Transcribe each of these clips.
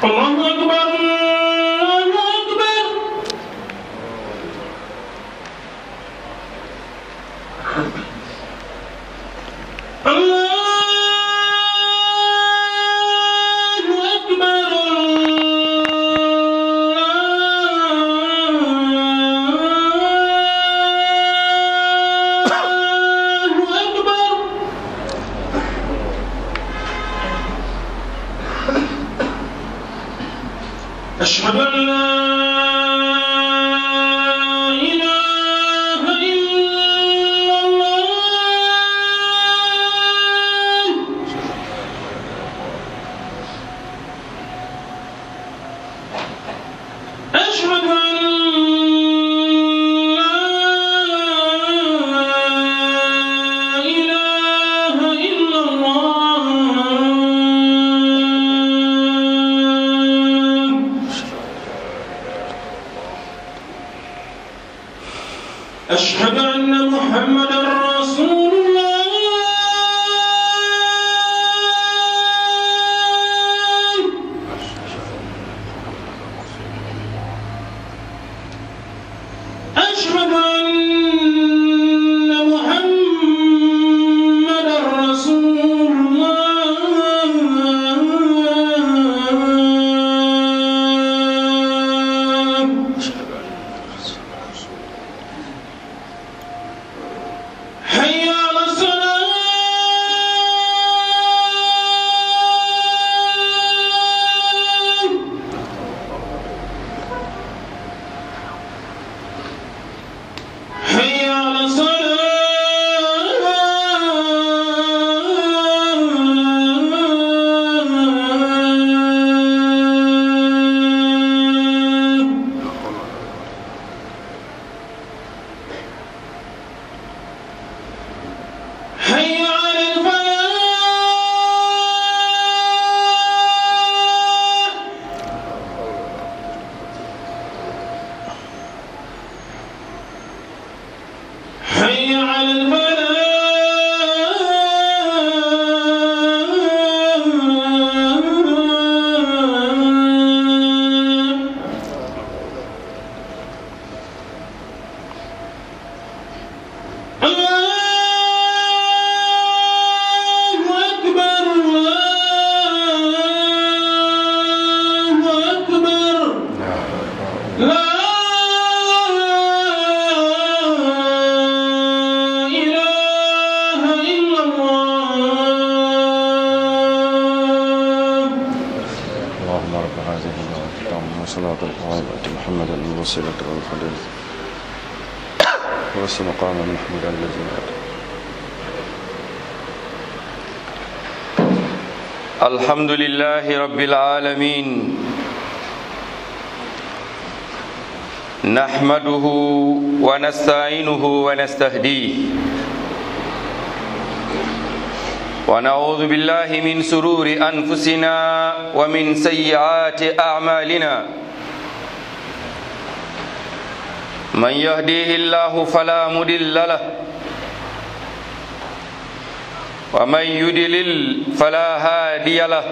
الله أكبر الله أكبر الله أكبر الله أكبر أشهد أن لا إله إلا الله أشهد أن لا إله إلا الله أشهد أن محمدا رسول الله أشهد أن محمدا رسول الله حي على الصلاة حي على الصلاة حي على الفلاح حي على الفلاح الله أكبر الله أكبر لا إله إلا الله اللهم رب هذه الدعوة التامة وصلاة القائمة محمدا الوسيلة والفضيلة وبس مقام محمود الذي أتى الحمد لله رب العالمين نحمده ونستعينه ونستهديه ونعوذ بالله من سرور أنفسنا ومن سيئات أعمالنا من يهديه الله فلا مضل له ومن يدلل فلا هادي له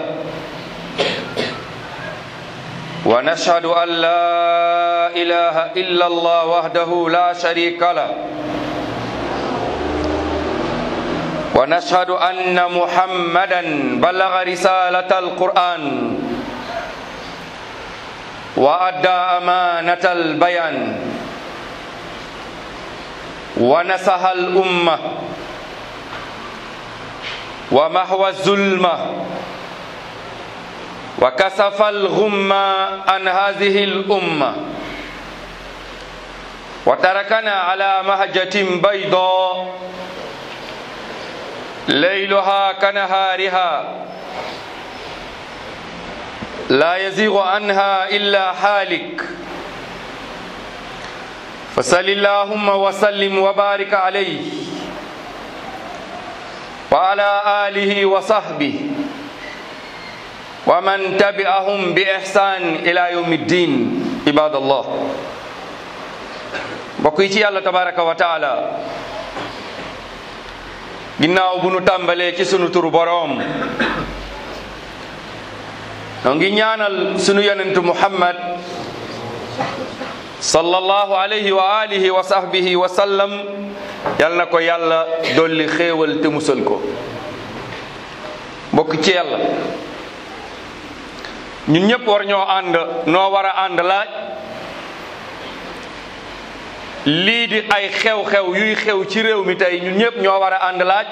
ونشهد أن لا إله إلا الله وحده لا شريك له ونشهد أن محمدا بلغ رسالة القرآن وأدى أمانة البيان ونصح الأمة ومحو الظلمة وكسف الغمة عن هذه الأمة وتركنا على مهجة بيضاء ليلها كنهارها لا يزيغ عنها إلا حالك فصل اللهم وسلم وبارك عليه وعلى آله وصحبه ومن تبعهم بإحسان إلى يوم الدين عباد الله mbokk yi ci yàlla tabaraka wa taala ginnaaw bu nu tàmbalee ci sunu turu boroom noo ngi ñaanal sunu yonentu muhammad sallallahu alayhi wa alihi wa sahbihi wa sallam yal na ko yàlla dolli xéewal te musal ko mbokk ci yàlla ñun ñëpp war ñoo ànd noo war a ànd laaj lii di ay xew-xew yuy xew ci réew mi tey ñun ñëpp ñoo war a ànd laaj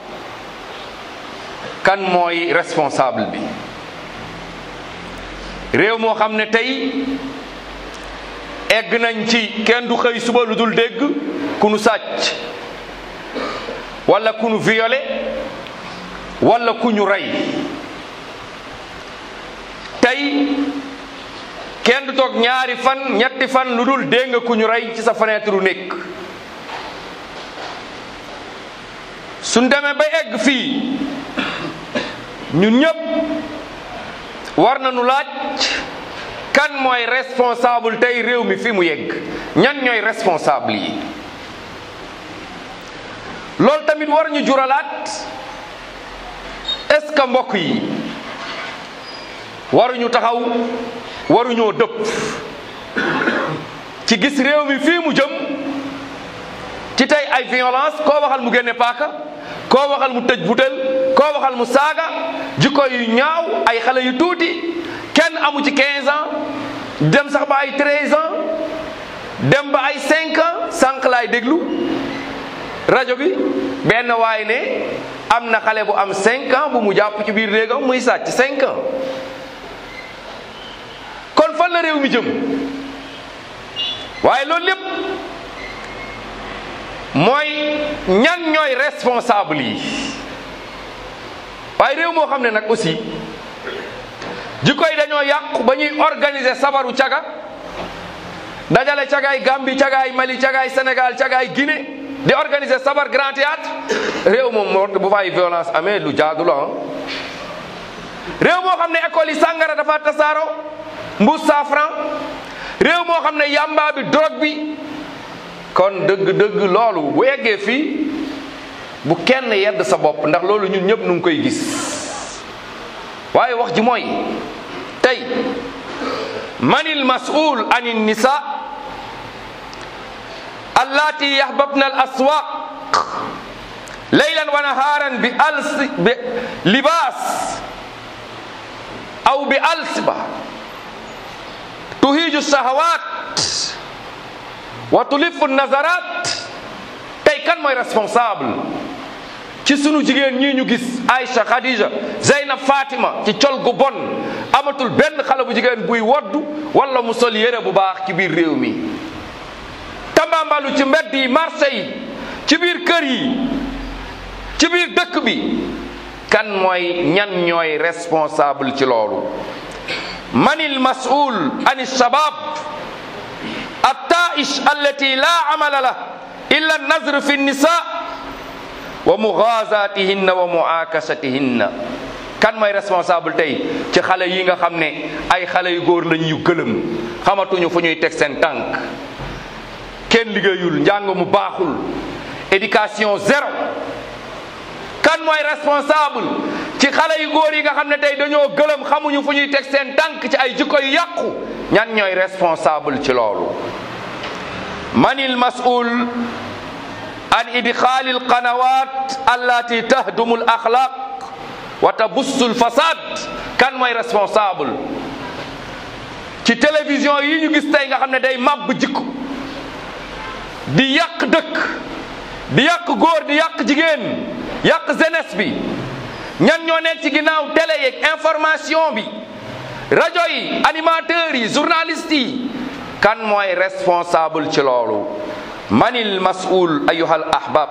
kan mooy responsable bi réew moo xam ne tey egg nañ ci kenn du xëy suba lu dul dégg ku nu sàcc wala ku nu violé wala ku ñu rey tey kenn du toog ñaari fan ñetti fan lu dul dégg nga ku ñu rey ci sa fenêtre u nekk suñ demee ba egg fii ñun ñëpp war nañu laaj kan mooy responsable tey réew mi fi mu yegg ñan ñooy responsable yi loolu tamit war ñu juralaat est-ce que mbokk yi waruñu taxaw waruñoo dëpp ci gis réew mi fii mu jëm ci tey ay violence koo waxal mu génne paaka koo waxal mu tëj butel koo waxal mu saaga jikko yu ñaaw ay xale yu tuuti kenn amu ci 15 ans dem sax ba ay 13 ans dem ba ay 5 ans sànq laay déglu rajo bi benn waay ne am na xale bu am 5 ans bu mu jàpp ci biir néegam muy sàcc 5 ans kon fan la réew mi jëm waaye loolu lépp mooy ñan ñooy responsable yi waaye réew moo xam ne nag aussi jikko yi dañoo yàqu ba ñuy organiser sabaru caga dajale cagaay Gambie cagaay Mali cagaay Sénégal cagaay Guinée di organiser sabar grand théâtre réew moom moo bu fay violence amee lu jaadu la réew moo xam ne école yi sàngara dafa tasaaro mbuus saafran réew moo xam ne yamba bi drogue bi kon dëgg-dëgg loolu bu eggee fii bu kenn yedd sa bopp ndax loolu ñun ñëpp nu ngi koy gis waaye wax ji mooy tey manil masul an nisa allati yahbabna al aswaq laylan wa naharan bi als bi libas aw bi alsiba tuhiju shahawat wa tulifu nazarat tey kan mooy responsable ci sunu jigéen ñii ñu gis Aïcha Khadija Zeynab Fatima ci col gu bon amatul benn xale bu jigéen buy woddu wala mu sol yére bu baax ci biir réew mi tambambalu ci mbedd yi marché yi ci biir kër yi ci biir dëkk bi kan mooy ñan ñooy responsable ci loolu manil mas'ul an shabab الطائش التي لا عمل له إلا النظر في النساء ومغازاتهن ومعاكستهن kan mooy responsable tey ci xale yi nga xam ne ay xale yu góor lañ yu gëlëm xamatuñu fu ñuy teg seen tànk kenn liggéeyul njàng mu baaxul éducation zéro kan mooy responsable ci xale yu góor yi nga xam ne tey dañoo gëlëm xamuñu fu ñuy teg seen tànk ci ay jikko yu yàqu ñan ñooy responsable ci loolu man il masul an idxaali alqanawat allati tahdumu al axlaq wa tabussu lfasad kan mooy responsable ci télévision yi ñu gis tey nga xam ne day màbb jikko di yàq dëkk di yàq góor di yàq jigéen yàq jeunesse bi ñan ñoo nekk ci ginnaaw télé yeeg information bi rajo yi animateurs yi journalistes yi kan mooy responsable ci loolu manil masul ayuhal ahbab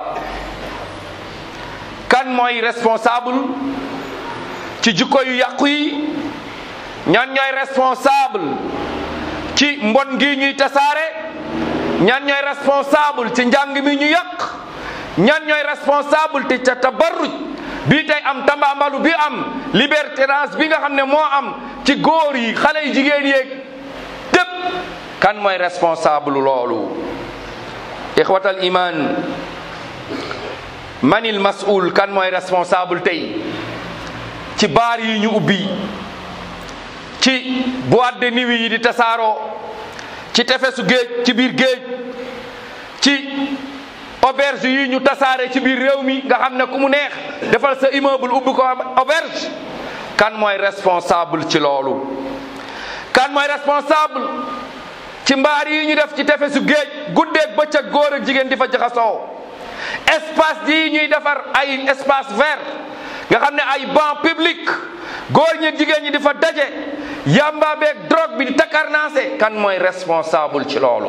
kan mooy responsable ci jikko yu yàqu yi ñan ñooy responsable ci mbon gi ñuy tasaare ñan ñooy responsable ci njàng mi ñu yàq ñan ñooy responsable te ca tabarruj bii tey am tambambalu bi am libertinage bi nga xam ne moo am ci góor yi xale yi jigéen yeeg tépp kan mooy responsable loolu ixwatal iman manil masul kan mooy responsable tey ci baar yi ñu ubbi ci boîte de nuit yi di tasaaroo ci tefesu géej ci biir géej ci auberge yi ñu tasaare ci biir réew mi nga xam ne ku mu neex defal sa immeuble ubbi ko auberge kan mooy responsable ci loolu kan mooy responsable ci mbaar yi ñu def ci tefesu géej guddeeg bëccëg góor ak jigéen di fa jaxasoo espace yi ñuy defar ay espace vert nga xam ne ay banc public góor ñi jigéen ñi di fa daje yamba beeg drogue bi di takarnaase kan mooy responsable ci loolu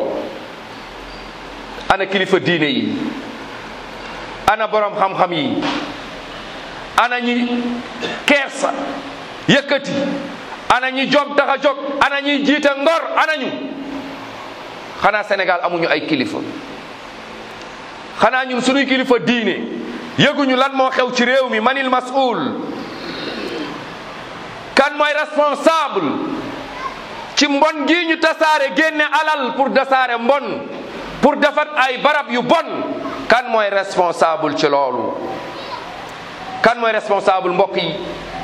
ana kilifa diine yi ana borom xam-xam yi ana ñi kersa yëkkati ana ñi jom tax a jóg ana ñi jiite ngor ana ñu xanaa Sénégal amuñu ay kilifa xanaa ñun suñuy kilifa diine yëguñu lan moo xew ci réew mi manil masul kan mooy responsable ci mbon gi ñu tasaare génne alal pour tasaare mbon pour defar ay barab yu bon kan mooy responsable ci loolu kan mooy responsable mbokk yi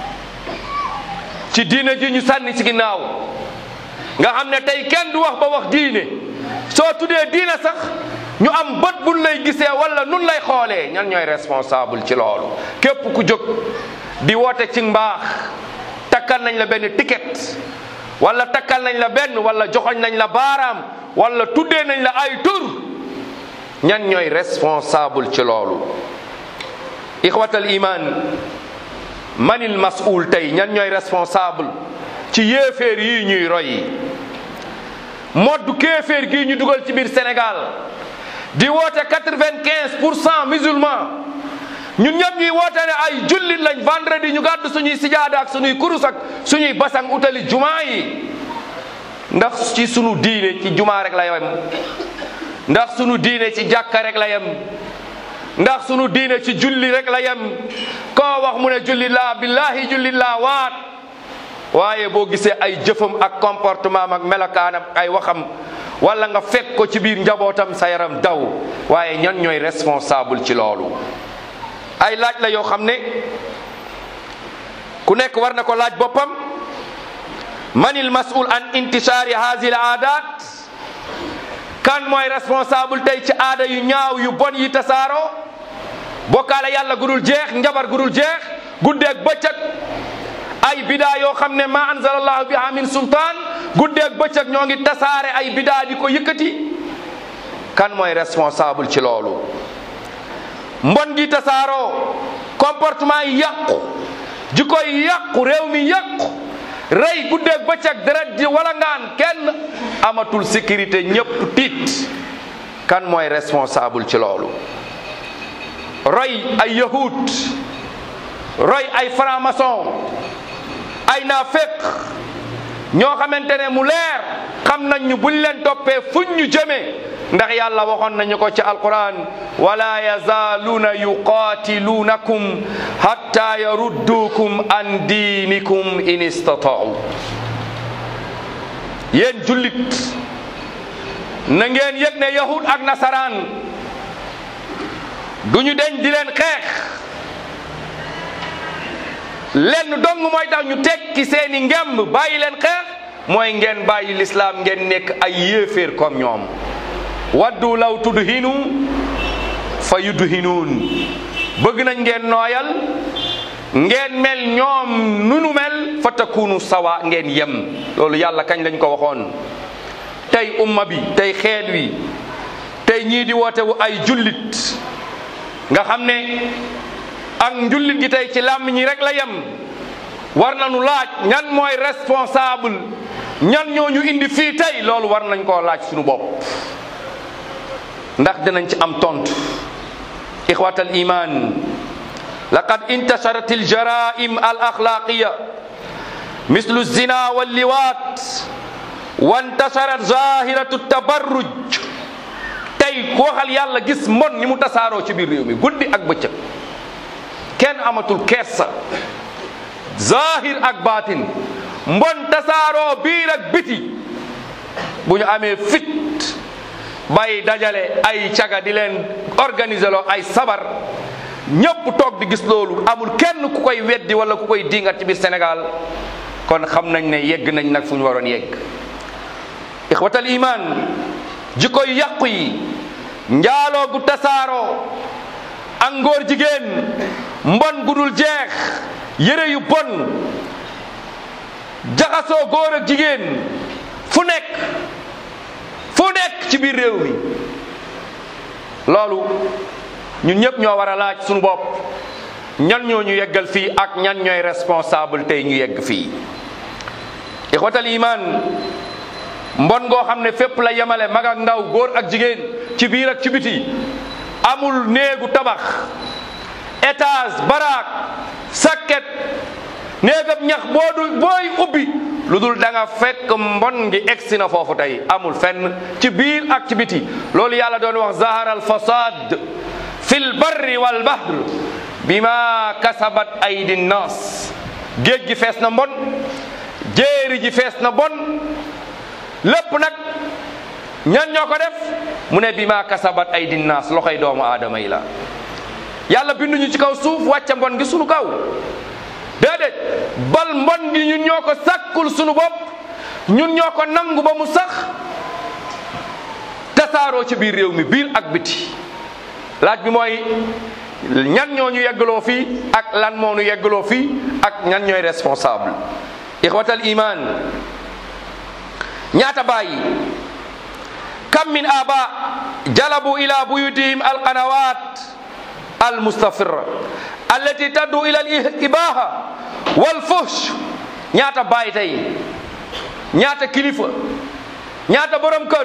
ci diine ji ñu sànni ci ginnaaw nga xam ne tey kenn du wax ba wax diine soo tuddee diine sax ñu am bët buñ lay gisee wala nun lay xoolee ñan ñooy responsable ci loolu képp ku jóg di woote ci mbaax takkal nañ la benn ticket wala takkal nañ la benn wala joxoñ nañ la baaraam wala tuddee nañ la ay tur ñan ñooy responsable ci loolu ixwatal iman manil mas'ul tey ñan ñooy responsable ci yéeféer yi ñuy roy moddu kéeféer gii ñu dugal ci biir Sénégal di woote quatre-vingt-quinze pour cent musulman ñun ñëpp ñuy woote ne ay jullit lañ vendredi ñu gàddu suñuy sijaada ak suñuy kurus ak suñuy basang utali jumaa yi ndax ci sunu diine ci jumaa rek la yem ndax sunu diine ci jàkka rek la yem ndax sunu diine ci julli rek la yem koo wax mu ne julli laa billahi julli laa waat waaye boo gisee ay jëfam ak comportement ak melokaanam ay waxam wala nga fekk ko ci biir njabootam sa yaram daw waaye ñan ñooy responsable ci loolu ay laaj la yoo xam ne ku nekk war na ko laaj boppam manil masul an intishaari haazil aadat kan mooy responsable tey ci aada yu ñaaw yu bon yi tasaaroo bokkaale yàlla gudul jeex njabar gudul jeex guddeeg bëccëg ay bidaa yoo xam ne ma anzalallahu biha min sultaan guddeeg bëccëg ñoo ngi tasaare ay bidaa di ko yëkkati kan mooy responsable ci loolu mbon gi tasaaroo comportement yi yàqu jikko yi yàqu réew mi yàqu rey guddeeg bëccëg deret ji wala ngaan kenn amatul sécurité ñëpp tiit kan mooy responsable ci loolu roy ay yahud roy ay franc-maçon ay naaféq ñoo xamante ne mu leer xam nañ ñu buñ leen toppee fuñ ñu jëmee ndax yàlla waxoon nañu ko ci alquran wala yazaaluuna yuqaatiluunakum hatta yarudduukum an diinikum in istataau yéen jullit na ngeen yëg ne yahud ak nasaraan duñu deñ di leen xeex lenn dong mooy tax ñu tekki seeni ngemb bàyyi leen xeex mooy ngeen bàyyi lislaam ngeen nekk ay yéeféer comme ñoom waddu law tudhinu fa yudhinuun bëgg nañ ngeen nooyal ngeen mel ñoom nunu mel fa takunu sawa ngeen yem loolu yàlla kañ lañ ko waxoon tey umma bi tey xeet wi tey ñii di woote wu ay jullit nga xam ne ak njullit gi tey ci làmmiñ ñi rek la yem war nañu laaj ñan mooy responsable ñan ñoo ñu indi fii tey loolu war nañ koo laaj suñu bopp ndax dinañ ci am tontu ixwatal iman laqad intasharat aljaraim al axlaqiya mislu zina walliwaat wa intasharat zahiratu tabarruj tey ku waxal yàlla gis mbon ni mu tasaaroo ci biir réew mi guddi ak bëccëg kenn amatul kersa zahir ak baatin mbon tasaaroo biir ak biti bu ñu amee fit bay dajale ay caga di leen organiser loo ay sabar ñëpp toog di gis loolu amul kenn ku koy weddi wala ku koy dingat ci biir Sénégal kon xam nañ ne yegg nañ nag fu ñu waroon yegg ixwatal iman jikko yu yàqu yi njaaloo gu tasaaroo ak ngóor jigéen mbon gu dul jeex yére yu bon jaxasoo góor ak jigéen fu nekk fu nekk ci biir réew mi loolu ñun ñëpp ñoo war a laaj suñu bopp ñan ñoo ñu yeggal fii ak ñan ñooy responsable tey ñu yegg fii ixwatal iman mbon goo xam ne fépp la yemale mag ak ndaw góor ak jigéen ci biir ak ci biti amul néegu tabax étage baraak sakket néegam ñax boo du booy ubbi lu dul da nga fekk mbon ngi egsi na foofu tey amul fenn ci biir ak ci biti loolu yàlla doon wax zahara al fasad fil barri wal bahr bima kasabat aydi nnas géej gi fees na mbon jéeri ji fees na bon lépp nag ñan ñoo ko def mu ne bima kasabat aydi nnas loxoy doomu aadama yi la yàlla binduñu ci kaw suuf wàcce mbon gi sunu kaw déedéet bal mbon gi ñun ñoo ko sàkkul sunu bopp ñun ñoo ko nangu ba mu sax tasaaroo ci biir réew mi biir ak biti laaj bi mooy ñan ñoo ñu yeggaloo fii ak lan moo ñu yeggaloo fii ak ñan ñooy responsable ixwatal iman ñaata bàyyi kam min aba jalabu ila buyutihim alqanawat almustafira allati taddu ila al ibaha wal fuhsh ñaata bàyyi tey ñaata kilifa ñaata borom kër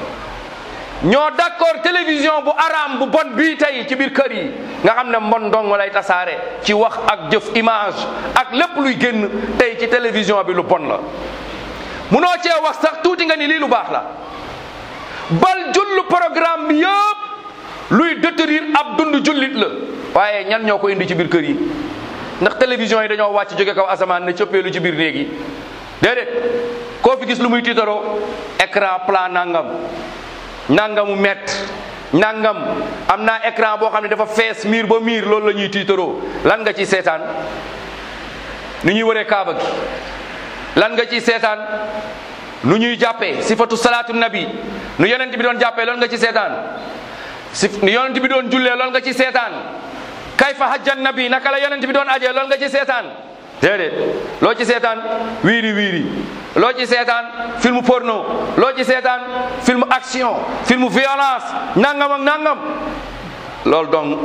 ñoo d'accord télévision bu araam bu bon bii tey ci biir kër yi nga xam ne mbon dong lay tasaare ci wax ak jëf image ak lépp luy génn tey ci télévision bi lu bon la munoo cee wax sax tuuti nga ni lii lu baax la bal jullu programme bi yëpp luy détruire ab dund jullit la waaye ñan ñoo ko indi ci biir kër yi ndax télévision yi dañoo wàcc jóge kaw asamaan ne cëppeelu ci biir néeg yi déedéet koo fi gis lu muy tiitaroo écran plat nangam nangamu mètre nangam am naa écran boo xam ne dafa fees miir ba miir loolu la ñuy tiitaroo lan nga ci seetaan nu ñuy wëree kaaba gi lan nga ci seetaan nu ñuy jàppee sifatu salaatu nabi nu yonent bi doon jàppee loolu nga ci seetaan si nu yonent bi doon jullee loolu nga ci seetaan kayfa hajjan nabi naka la yonent bi doon ajee loolu nga ci seetaan déedéet loo ci seetaan wiiri wiiri loo ci seetaan film porno loo ci seetaan film action film violence nangam ak nangam loolu donc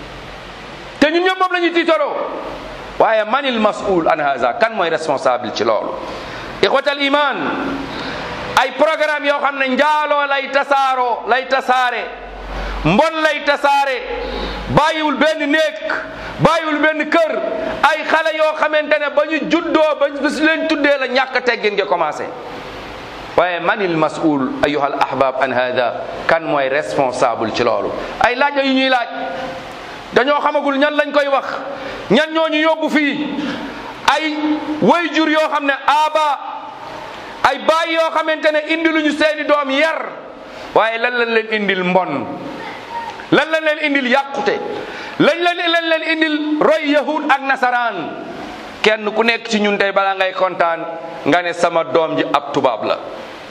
te ñun ñëpp moom la ñuy tiitaroo waaye manil mas'ul an haza kan mooy responsable ci loolu ixwatal iman ay programme yoo xam ne njaaloo lay tasaaroo lay tasaare mbon lay tasaare bàyyiwul benn néeg bàyyiwul benn kër ay xale yoo xamante ne ba ñu juddoo ba bis leen tuddee la ñàkk teggin nga commencé waaye manil mas'ul ayuha al ahbab an hada kan mooy responsable ci loolu ay laaj yu ñuy laaj dañoo xamagul ñan lañ koy wax ñan ñoo ñu yóbbu fii ay way jur yoo xam ne aba ay baay yoo xamante ne indi lu ñu seeni doom yar waaye lan lañ leen indil mbon lan lañ leen indil yàqute lañ leen lañ leen indil roy yahud ak nasaraan kenn ku nekk ci ñun tey balaa ngay kontaan nga ne sama doom ji ab tubaab la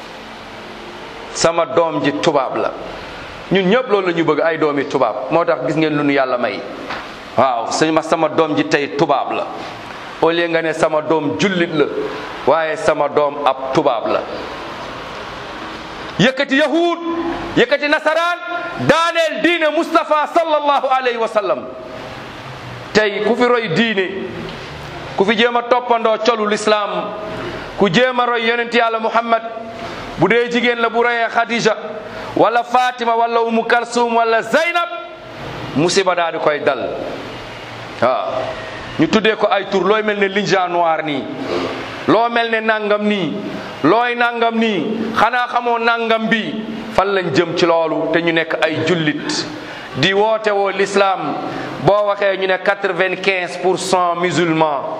sama doom ji tubaab la ñun ñëpp loolu la ñu bëgg ay doomi tubaab moo tax gis ngeen lu nu yàlla may waaw sëñ ma sama doom ji tey tubaab la au lieu nga ne sama doom jullit la waaye sama doom ab tubaab la yëkkati yahud yëkkati nasaraan daaneel diine Mustafa sallallahu alayhi wa sallam tey ku fi roy diine ku fi jéem a toppandoo colu lislaam ku jéem a roy yonent yàlla Muhammad bu dee jigéen la bu royee Khadija wala Fatima wala Umu Kalsum wala Zaynab musiba daa di koy dal waaw ñu tuddee ko ay tur looy mel ne linja noir nii loo mel ne nangam nii looy nangam nii xanaa xamoo nangam bi fan lañ jëm ci loolu te ñu nekk ay jullit di woote woo l'islam boo waxee ñu ne quatre-vingt-quinze pour cent musulman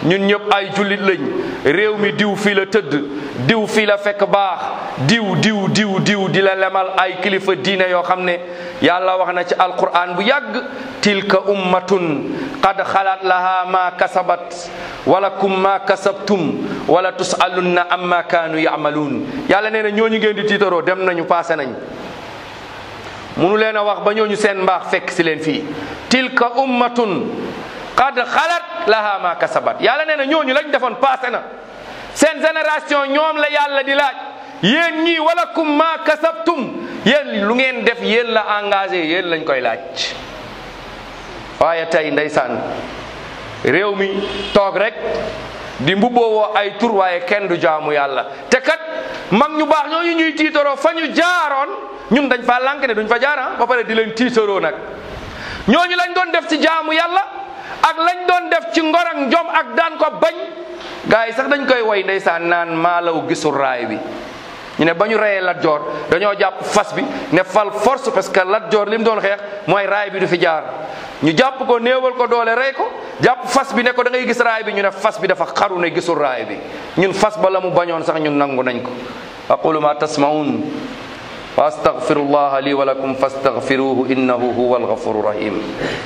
ñun ñëpp ay jullit lañ réew mi diw fii la tëdd diw fii la fekk baax diw diw diw diw di la lemal ay kilifa diine yoo xam ne yàlla wax na ci alquran bu yàgg tilka ummatun qad xalat laha ma kasabat walakum ma kasabtum wala tusalunna amma kaanu yamaluun yàlla nee na ñooñu ngeen di tiitaroo dem nañu passé nañ munu leen a wax ba ñooñu seen mbaax fekk si leen fii tilka ummatun qad xalat laha ma kasabat yàlla nee na ñooñu lañ defoon passé na seen génération ñoom la yàlla di laaj yéen ñii walakum ma kasabtum yéen lu ngeen def yéen la engagé yéen lañ koy laaj waaye tey ndeysaan réew mi toog rek di mbubboo ay tur waaye kenn du jaamu yàlla te kat mag ñu baax ñooñu ñuy tiitaroo fa ñu jaaroon ñun dañ fa lànk ne duñ fa jaara ba pare di leen tiitaroo nag ñooñu lañ doon def ci jaamu yàlla ak lañ doon def ci ngor ak njom ak daan ko bañ gars yi sax dañ koy woy ndeysaan naan maalaw gisul raay bi ñu ne ba ñu reyee Lat Joor dañoo jàpp fas bi ne fal force parce que Lat Joor li mu doon xeex mooy raay bi du fi jaar ñu jàpp ko néewal ko doole rey ko jàpp fas bi ne ko da ngay gis raay bi ñu ne fas bi dafa xaru ne gisul raay bi ñun fas ba la mu bañoon sax ñun nangu nañ ko aqulu ma tasmaun wa astaghfirullaha li wa lakum fastaghfiruhu innahu huwa alghafuru rahim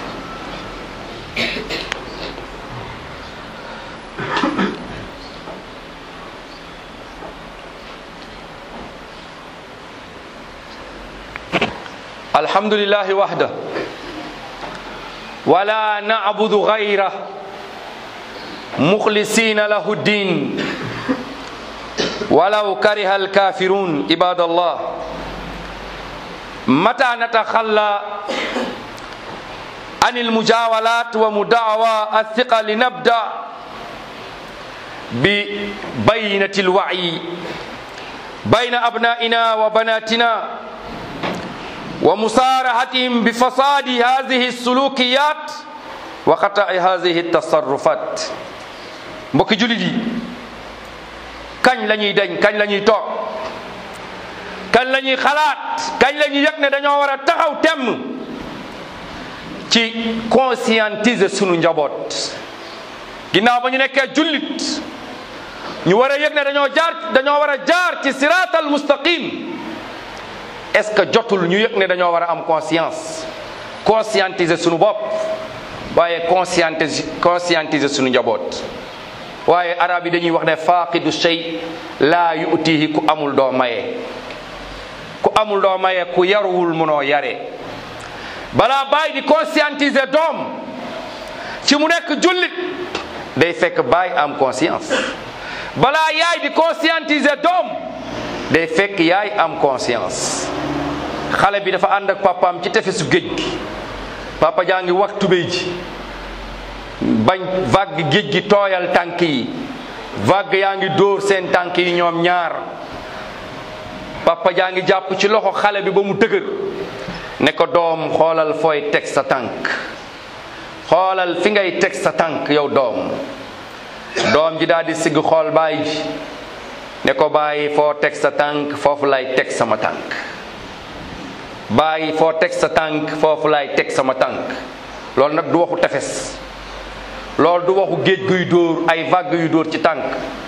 الحمد لله وحده ولا نعبد غيره مخلصين له الدين ولو كره الكافرون عباد الله متى نتخلى عن المجاولات ومدعوى الثقة لنبدأ ببينة الوعي بين أبنائنا وبناتنا ومصارحتهم بفساد هذه السلوكيات وخطأ هذه التصرفات mbokki jullit yi kañ la ñuy dañ kañ la ñuy toog kañ la ñuy xalaat kañ la ñuy yëg ne dañoo war a taxaw temm ci conscientiser sunu njaboot ginnaaw ba ñu nekkee jullit ñu war a yëg ne dañoo jaar dañoo war a jaar ci siraatal mustaqim est-ce que jotul ñu yëg ne dañoo war a am conscience conscientiser sunu bopp waaye conscientiser conscientiser sunu njaboot waaye arab yi dañuy wax ne faaqidu shay laa yu'tihi ku amul doo maye ku amul doo maye ku yaruwul munoo yare balaa bàyyi di conscientiser doom ci mu nekk jullit day fekk bàyyi am conscience balaa yaay di conscientiser doom day fekk yaay am conscience xale bi dafa ànd ak papaam ci tefesu géej gi papa jaa ngi wax tubéy ji bañ vague géej gi tooyal tànk yi vague yaa ngi dóor seen tànk yi ñoom ñaar papa jaa ngi jàpp ci loxo xale bi ba mu dëgër ne ko doom xoolal fooy teg sa tànk xoolal fi ngay teg sa tànk yow doom doom ji daal di sigg xool baay ji ne ko bàyyi foo teg sa tànk foofu lay teg sama tànk bàyyi foo teg sa tànk foofu lay teg sama tànk loolu nag du waxu tefes loolu du waxu géej guy dóor ay vague yu dóor ci tànk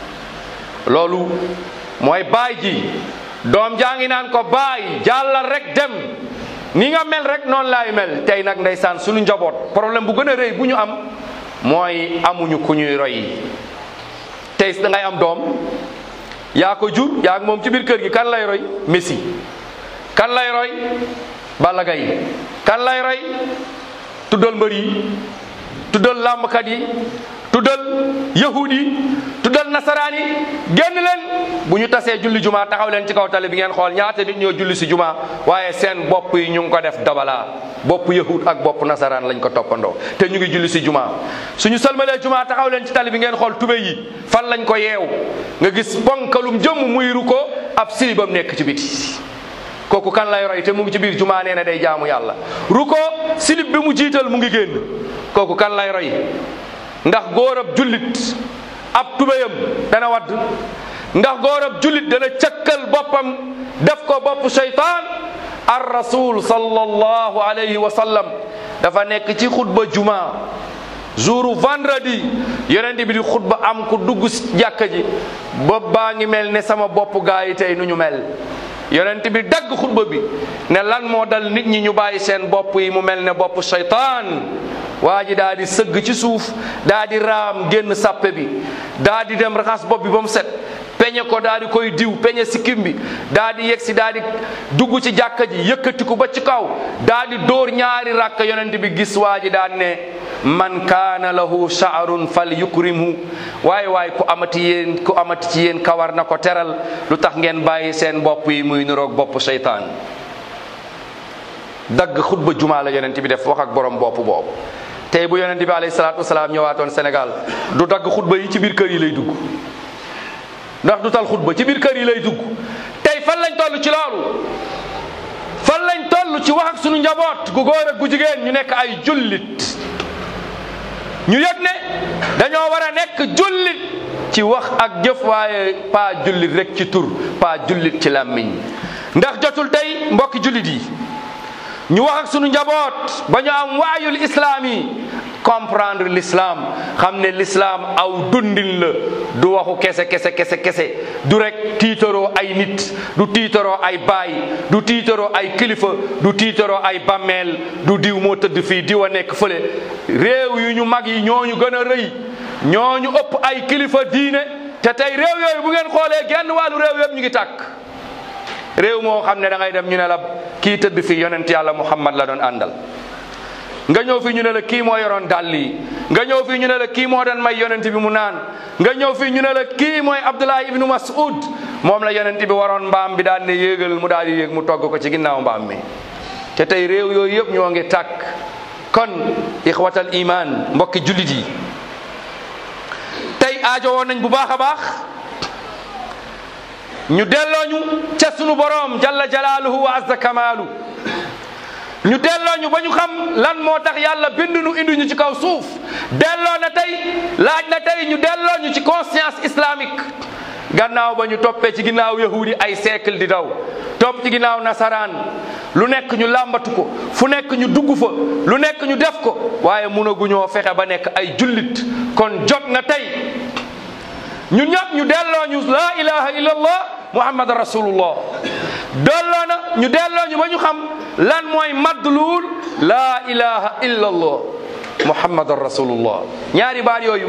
loolu mooy baay ji doom jaa ngi naan ko baay jàllal rek dem ni nga mel rek noonu laay mel tey nag ndeysaan suñu njaboot problème bu gën a rëy bu ñu am mooy amuñu ku ñuy roy tey da ngay am doom yaa ko jur yaa ak moom ci biir kër gi kan lay roy Messi kan lay roy Balla Gaye kan lay roy tuddal mbër yi tuddal làmbkat yi tuddal yahud yi tuddal nasaraan yi génn leen bu ñu tasee julli jumaa taxaw leen ci kaw tali bi ngeen xool ñaata nit ñoo julli si jumaa waaye seen bopp yi ñu ngi ko def dabalaa bopp yahud ak bopp nasaraan lañ ko toppandoo te ñu ngi julli si jumaa suñu sëlmalee jumaa taxaw leen ci tali bi ngeen xool tubé yi fan lañ ko yeew nga gis ponkalum jëmm muy ru ko ab silibam nekk ci biti kooku kan lay roy te mu ngi ci biir jumaa nee na day jaamu yàlla ru ko silib bi mu jiital mu ngi génn kooku kan lay roy ndax góor ab jullit ab tubéyam dana wadd ndax góor ab jullit dana cëkkal boppam def ko bopp seytaan ar rasul sallallahu alayhi wa sallam dafa nekk ci xutba juma jouru vendredi yonent bi di xutba am ku dugg si jàkka ji bopp baa ngi mel ne sama bopp gaa yi tey nu ñu mel yonent bi dagg xutba bi ne lan moo dal nit ñi ñu bàyyi seen bopp yi mu mel ne bopp seytaan waa ji daa di sëgg ci suuf daa di raam génn sàppe bi daa di dem raxas bopp bi ba mu set peñe ko daa di koy diw peñe sikkim bi daa di yegg si daa di dugg ci jàkka ji yëkkati ko ba ci kaw daa di dóor ñaari rakk yonent bi gis waa ji daan ne man kaana lahu sha'run fal yukrimhu waaye waaye ku amati yéen ku amati ci yéen kawar na ko teral lu tax ngeen bàyyi seen bopp yi muy niroog bopp seytaan dagg xutba jumaa la yonent bi def wax ak borom bopp boobu tey bu yonent bi alayhi salaatu wasalaam ñëwaatoon Sénégal du dagg xutba yi ci biir kër yi lay dugg ndax du tal xutba ci biir kër yi lay dugg tey fan lañ toll ci loolu fan lañ toll ci wax ak sunu njaboot gu góor ak gu jigéen ñu nekk ay jullit ñu yëg ne dañoo war a nekk jullit ci wax ak jëf waaye pas jullit rek ci tur pas jullit ci làmmiñ ndax jotul tey mbokki jullit yi ñu wax ak sunu njaboot ba ñu am waayul islaam yi comprendre l'islam xam ne l'islam aw dundin la du waxu kese kese kese kese du rek tiitaroo ay nit du tiitaroo ay baay du tiitaroo ay kilifa du tiitaroo ay bammeel du diw moo tëdd fii diw a nekk fële réew yu ñu mag yi ñooñu gën a rëy ñooñu ëpp ay kilifa diine te tey réew yooyu bu ngeen xoolee genn wàllu réew yëpp ñu ngi tàkk réew moo xam ne da ngay dem ñu ne la kii tëdd fii yonent yàlla muhammad la doon àndal nga ñëw fii ñu ne la kii moo yoroon dàll yi nga ñëw fii ñu ne la kii moo doon may yonent bi mu naan nga ñëw fii ñu ne la kii mooy Abdullah ibnu Mas'ud moom la yonent bi waroon mbaam bi daal ne yéegal mu daal di yéeg mu togg ko ci ginnaaw mbaam mi te tey réew yooyu yëpp ñoo ngi tàkk kon ixwatal iman mbokki jullit yi tey aajo woon nañ bu baax a baax ñu delloo ñu ca sunu boroom jalla jalaaluhu wa azza kamaalu ñu delloo ñu ba ñu xam lan moo tax yàlla bindu ñu indi ñu ci kaw suuf delloo na tey laaj na tey ñu delloo ñu ci conscience islamique gannaaw ba ñu toppee ci ginnaaw yahudi ay siècle di daw topp ci ginnaaw nasaraan lu nekk ñu làmbatu ko fu nekk ñu dugg fa lu nekk ñu def ko waaye mënaguñoo fexe ba nekk ay jullit kon jot na tey ñun ñëpp ñu delloo ñu laa ilaha illallah muhammad rasulullah delloo na ñu delloo ñu ba ñu xam lan mooy madluul laa ilaha illallah muhammad rasulullah ñaari baat yooyu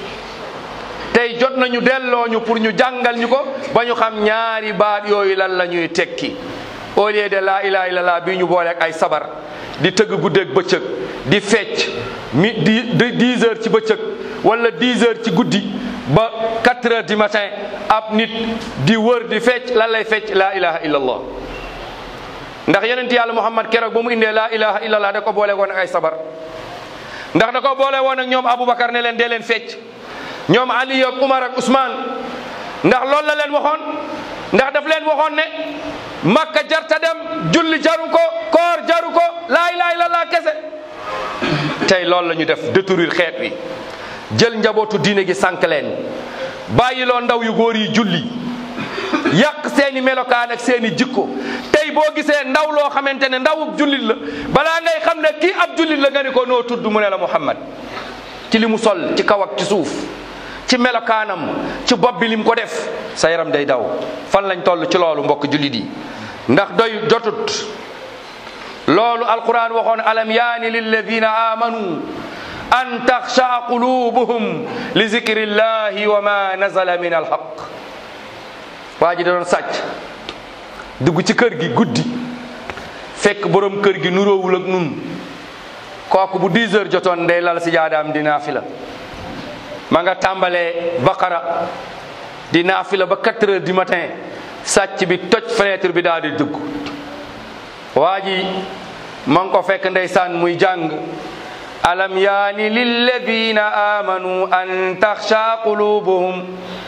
tey jot nañu delloo ñu pour ñu jàngal ñu ko ba ñu xam ñaari baat yooyu lan la ñuy tekki au lieu de laa ilaha illallah bii ñu boole ak ay sabar di tëgg guddeeg bëccëg di fecc mi di di dix heures ci bëccëg wala dix heures ci guddi ba quatre heures du matin ab nit di wër di fecc lan lay fecc laa ilaha illallah ndax yonent yàlla muhammad keroog ba mu indee laa ilaha illallah da ko boole woon ak ay sabar ndax da ko boole woon ak ñoom aboubacar ne leen dee leen fecc ñoom ali ak umar ak ousmane ndax loolu la leen waxoon ndax daf leen waxoon ne makka jarta dem julli jaru ko koor jaru ko laa ilaha illallah kese tey loolu la ñu def détruire xeet wi jël njabootu diine gi sànq leen bàyyiloo ndaw yu góor yi julli yàq seeni melokaan ak seeni jikko tey boo gisee ndaw loo xamante ne ndawub jullit la balaa ngay xam ne kii ab jullit la nga ni ko noo tudd mu ne la Muhammad ci li mu sol ci kaw ak ci suuf ci melokaanam ci bopp bi lim ko def sa yaram day daw fan lañ toll ci loolu mbokk jullit yi ndax doy jotut loolu alquran waxoon alam yaani lilladina amanu an taxsha qulubuhum li zikrillahi wa ma nazala min alhaq waa ji da doon sàcc dugg ci kër gi guddi fekk borom kër gi nuróowul ak nun kooku bu 10 heures jotoon day lal si jaadaam di naafila ma nga tàmbalee baqara di naafila ba 4 heures du matin sàcc bi toj fenêtre bi daal di dugg waa ji ma ngi ko fekk ndeysaan muy jàng alam yaani lilladina amanu an taxsha qulubuhum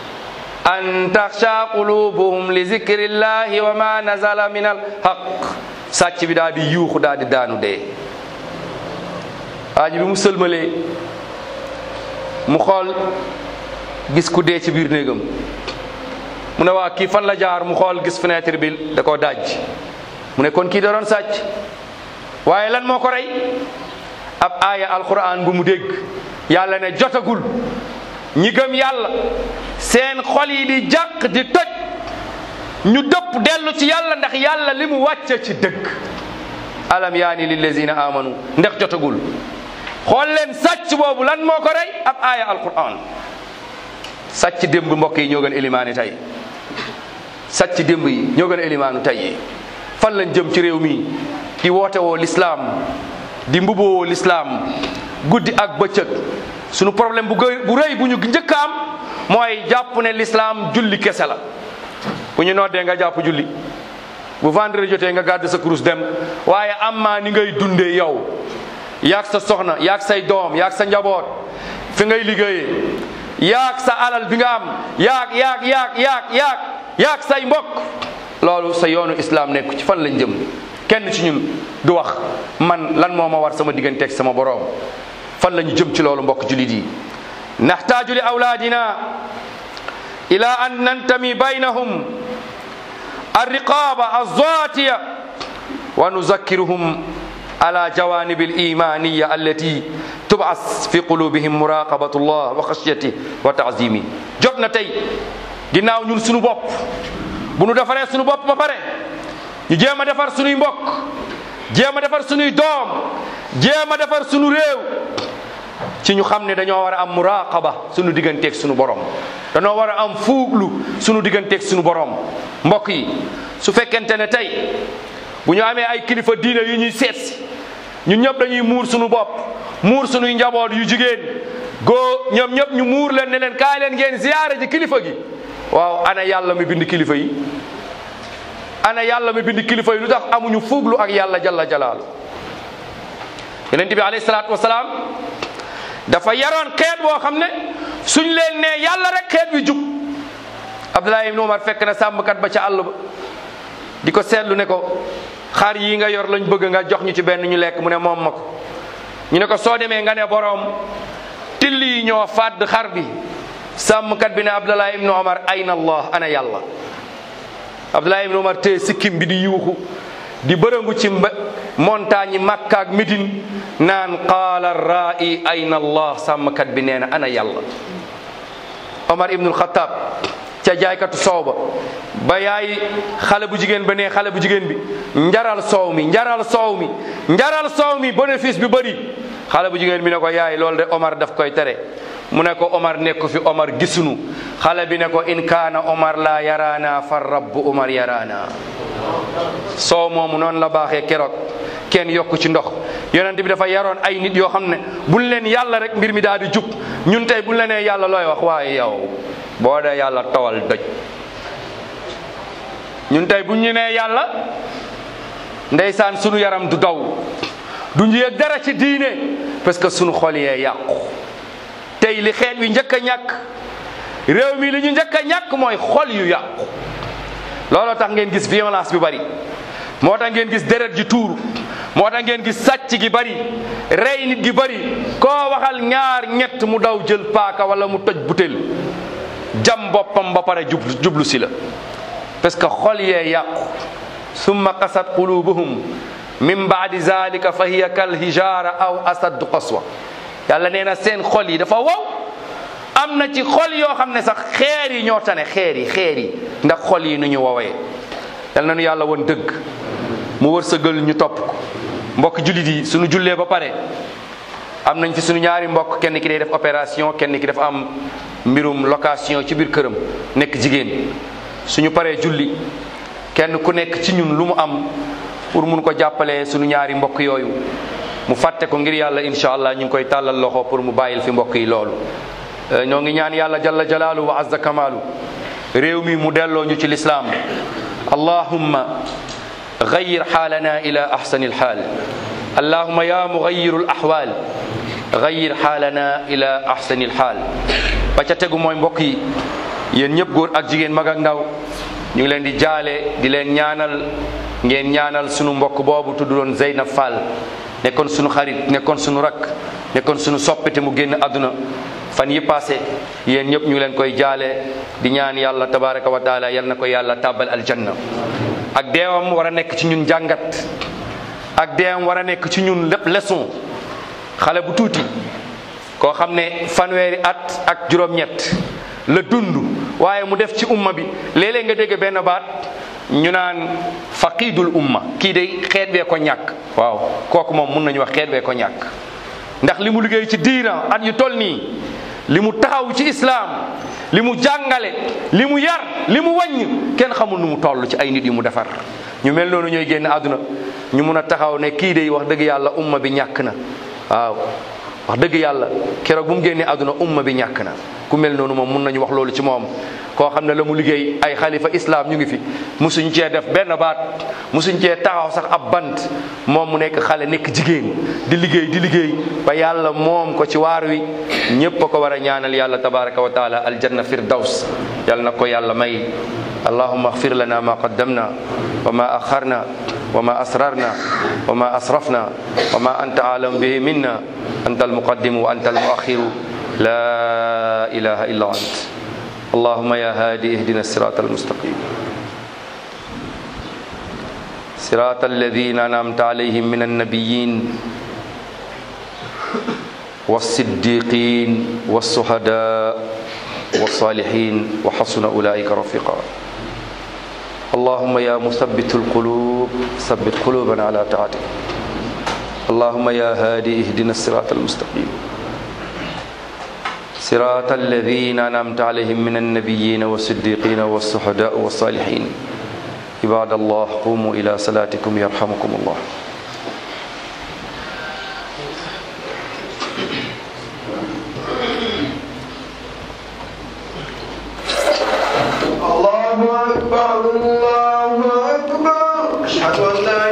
an taxsha qulubuhum li zikrillahi wa ma nazala min alhaq sàcc bi daal di yuuxu daal di daanu dee waa ji bi mu sëlmalee mu xool gis ku dee ci biir néegam mu ne waa kii fan la jaar mu xool gis fenêtre bi da koo daj mu ne kon kii da doon sàcc waaye lan moo ko rey ab aaya alquran bu mu dégg yàlla ne jotagul ñi gëm yàlla seen xol yi di jàq di toj ñu dëpp dellu ci yàlla ndax yàlla li mu wàcce ci dëgg alam yaani lillazina amanu ndax jotagul xool leen sàcc boobu lan moo ko rey ab aaya alquran sàcc démb mbokk yi ñoo gën élimaani tey sàcc démb yi ñoo gën élimaanu tey yi fan lañ jëm ci réew mi di woote woo lislaam di mbuboo woo lislaam guddi ak bëccëg sunu problème bu gë bu rëy bu ñu njëkk a am mooy jàpp ne lislaam julli kese la bu ñu noddee nga jàpp julli bu vendredi jotee nga gàdd sa kurus dem waaye amaa ni ngay dundee yow yaag sa soxna yaag say doom yaag sa njaboot fi ngay liggéeyee yaag sa alal bi nga am yaag yaag yaag yaag yaag yaag say mbokk loolu sa yoonu islam nekku ci fan lañ jëm kenn ci ñun du wax man lan moo ma war sama digganteeg sama boroom fan la ñu jëm ci loolu mbokk julit yi naxtaaju li awlaadina ila an nantami baynahum alriqaba alzatiya wa nuzakkiruhum ala jawanib alimaniya allati tubas fi qulubihim muraqabatu llah wa xashyati wa taazimi jot na tey ginnaaw ñun sunu bopp bu nu defaree sunu bopp ba pare ñu jéem a defar sunuy mbokk jéem a defar sunuy doom jéem a defar sunu réew ci ñu xam ne dañoo war a am muraqaba sunu digganteeg sunu borom dañoo war a am fuuglu sunu digganteeg sunu borom mbokk yi su fekkente ne tey bu ñu amee ay kilifa diine yu ñuy seet si ñun ñëpp dañuy muur sunu bopp muur sunuy njaboot yu jigéen goo ñoom ñëpp ñu muur leen ne leen kaay leen ngeen ziyaare ji kilifa gi waaw ana yàlla mi bind kilifa yi ana yàlla mi bind kilifa yi lu tax amuñu fuuglu ak yàlla jalla jalaalu yonent bi alayhi salaatu wasalaam dafa yaroon xeet boo xam ne suñ leen nee yàlla rek xeet wi jub Abdullah ibn Umar fekk na sàmmkat ba ca àll ba di ko seetlu ne ko xar yi nga yor lañ bëgg nga jox ñu ci benn ñu lekk mu ne moom ma ko ñu ne ko soo demee nga ne boroom till yi ñoo fàdd xar bi sàmmkat bi ne Abdullah ibn Umar ayna allah ana yàlla Abdullah ibn Umar tee sikkim bi di yuuxu di bërëngu ci mba montagne yi Makka ak Médine naan qaala ra'i ayna allah sàmmkat bi nee na ana yàlla Omar ibnul Xataab ca jaaykatu soow ba ba yaay xale bu jigéen ba ne xale bu jigéen bi njaral soow mi njaral soow mi njaral soow mi bénéfice bi bëri xale bu jigéen bi ne ko yaay loolu de Omar daf koy tere mu ne ko Omar nekk fi Omar gisunu xale bi ne ko in kaana Omar la yaraana fa rabbu Omar yaraana soow moomu noonu la baaxee keroog kenn yokk ci ndox yonent bi dafa yaroon ay nit yoo xam ne buñ leen yàlla rek mbir mi daal di jub ñun tey buñ la nee yàlla looy wax waaye yow boo dee yàlla tawal doj ñun tey buñ ñu nee yàlla ndeysaan sunu yaram du daw du ñu yëg dara ci diine parce que sunu xol yee yàqu tey li xeet wi njëkk a ñàkk réew mi li ñu njëkk a ñàkk mooy xol yu yàqu looloo tax ngeen gis violence bi bari moo tax ngeen gis deret ji tuuru moo tax ngeen gis sàcc gi bari rey nit gi bari koo waxal ñaar ñett mu daw jël paaka wala mu toj butéel jam boppam ba pare jublu jublu si la parce que xol yee yàqu summa qasat qulubuhum min baadi zalika fa hiya kal hijara aw asaddu qaswa yàlla nee na seen xol yi dafa wow am na ci xol yoo xam ne sax xeer yi ñoo tane xeer yi xeer yi ndax xol yi nu ñu wowee yal na nu yàlla woon dëgg mu wërsëgal ñu topp ko mbokk jullit yi suñu jullee ba pare am nañ fi suñu ñaari mbokk kenn ki day def opération kenn ki dafa am mbirum location ci biir këram nekk jigéen suñu paree julli kenn ku nekk ci ñun lu mu am pour mun ko jàppalee suñu ñaari mbokk yooyu mu fàtte ko ngir yàlla incha allah ñu ngi koy tàllal loxo pour mu bàyyil fi mbokk yi loolu ñoo ngi ñaan yàlla jalla jalaalu wa azza kamaalu réew mi mu delloo ñu ci lislaam allahumma غير حالنا إلى أحسن الحال اللهم يا مغير الأحوال غير حالنا إلى أحسن الحال ba ca tegu mooy mbokk yi yéen ñëpp góor ak jigéen mag ak ndaw ñu ngi leen di jaale di leen ñaanal ngeen ñaanal sunu mbokk boobu tudd doon Zeynab Fall nekkoon sunu xarit nekkoon sunu rakk nekkoon sunu soppite mu génn àdduna fan yi passé yéen ñëpp ñu ngi leen koy jaale di ñaan yàlla tabaraka wa taala yal na ko yàlla tàbbal aljanna ak deewam war a nekk ci ñun jàngat ak deewam war a nekk ci ñun lépp leçon xale bu tuuti koo xam ne fanweeri at ak juróom-ñett la dund waaye mu def ci umma bi léeg-léeg nga dégg benn baat ñu naan faqidul umma kii day xeet bee ko ñàkk waaw kooku moom mun nañu wax xeet bee ko ñàkk ndax li mu liggéey ci diina at yu toll nii li mu taxaw ci islaam li mu jàngale li mu yar li mu wàññ kenn xamul nu mu toll ci ay nit yu mu defar ñu mel noonu ñooy génn àdduna ñu mun a taxaw ne kii day wax dëgg yàlla umma bi ñàkk na waaw wax dëgg yàlla keroog bu mu génnee àdduna umma bi ñàkk na ku mel noonu moom mun nañu wax loolu ci moom koo xam ne la mu liggéey ay xalifa islam ñu ngi fi musuñ cee def benn baat musuñ cee taxaw sax ab bant moom mu nekk xale nekk jigéen di liggéey di liggéey ba yàlla moom ko ci waar wi ñépp a ko war a ñaanal yàlla tabaraka wa taala aljanna firdaws yàlla na ko yàlla may allahumma axfir lana ma qaddamna wa ma axarna wa ma asrarna wa ma asrafna wa ma anta alam bihi minna anta almuqaddimu wa anta almuaxiru la ilaha illa ant اللهم يا هادي اهدنا الصراط المستقيم صراط الذين انعمت عليهم من النبيين والصديقين والشهداء والصالحين وحسن اولئك رفيقا اللهم يا مثبت القلوب ثبت قلوبنا على طاعتك اللهم يا هادي اهدنا الصراط المستقيم صراط الذين أنعمت عليهم من النبيين والصديقين والشهداء والصالحين عباد الله قوموا إلى صلاتكم يرحمكم الله الله أكبر الله أكبر أشهد أن لا